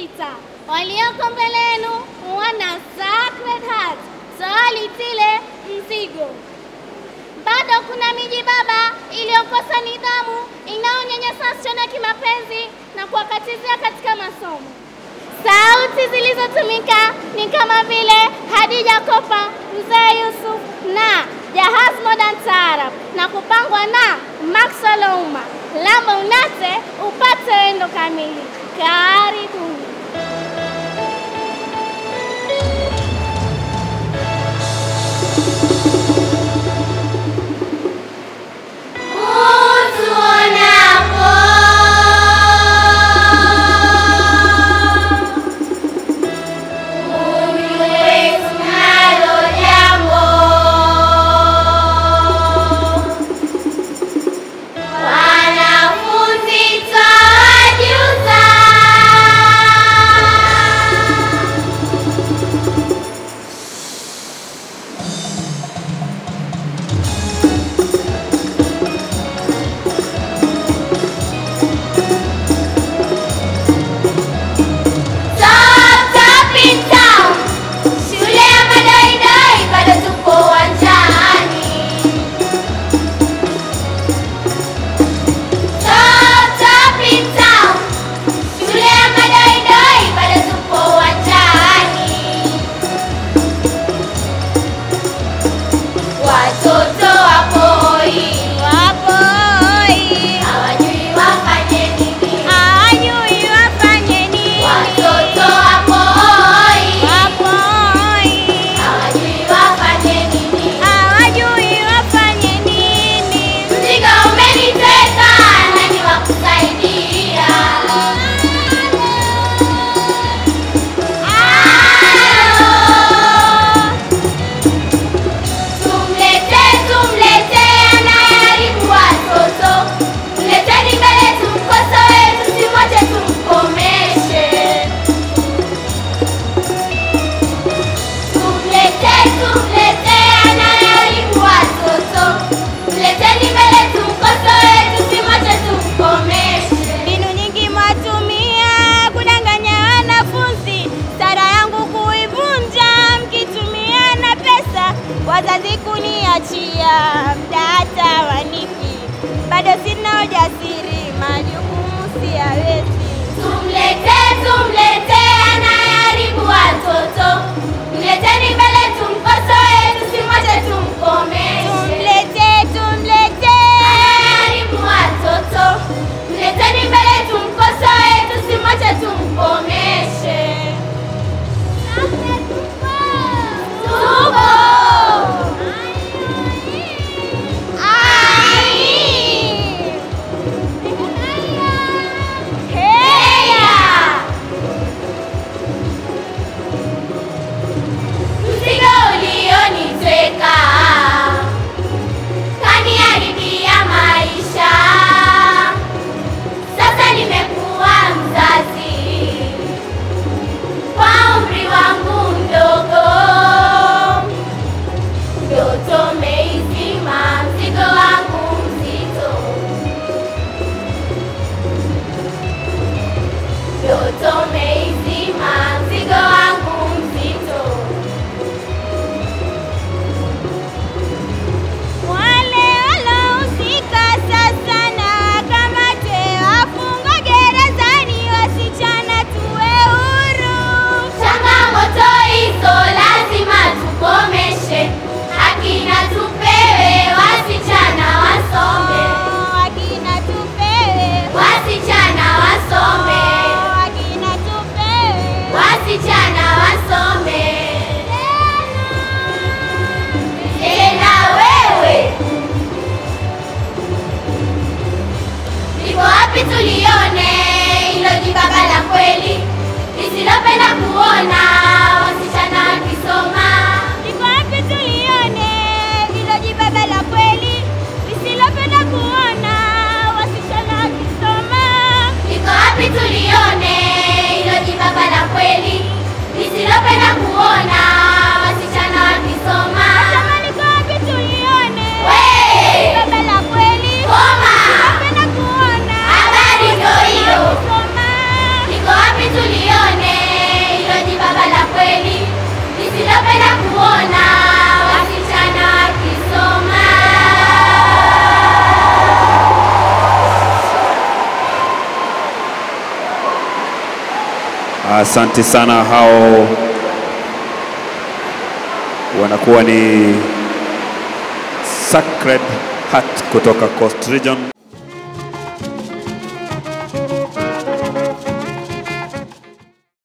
sita. Walioko mbele yenu wana Sacred Heart, swali tile mzigo. Bado kuna miji baba iliyokosa nidhamu, inaonyanyasa wasichana kimapenzi na kuwakatizia katika masomo. Sauti zilizotumika ni kama vile Hadija Kopa, Mzee Yusuf na Jahaz Modern Taarab na kupangwa na Maxwell Ouma. Lamba unate upate wendo kamili. Karibuni. Wanafunzi twawajuza Asante sana. Hao wanakuwa ni Sacred Heart kutoka Coast Region.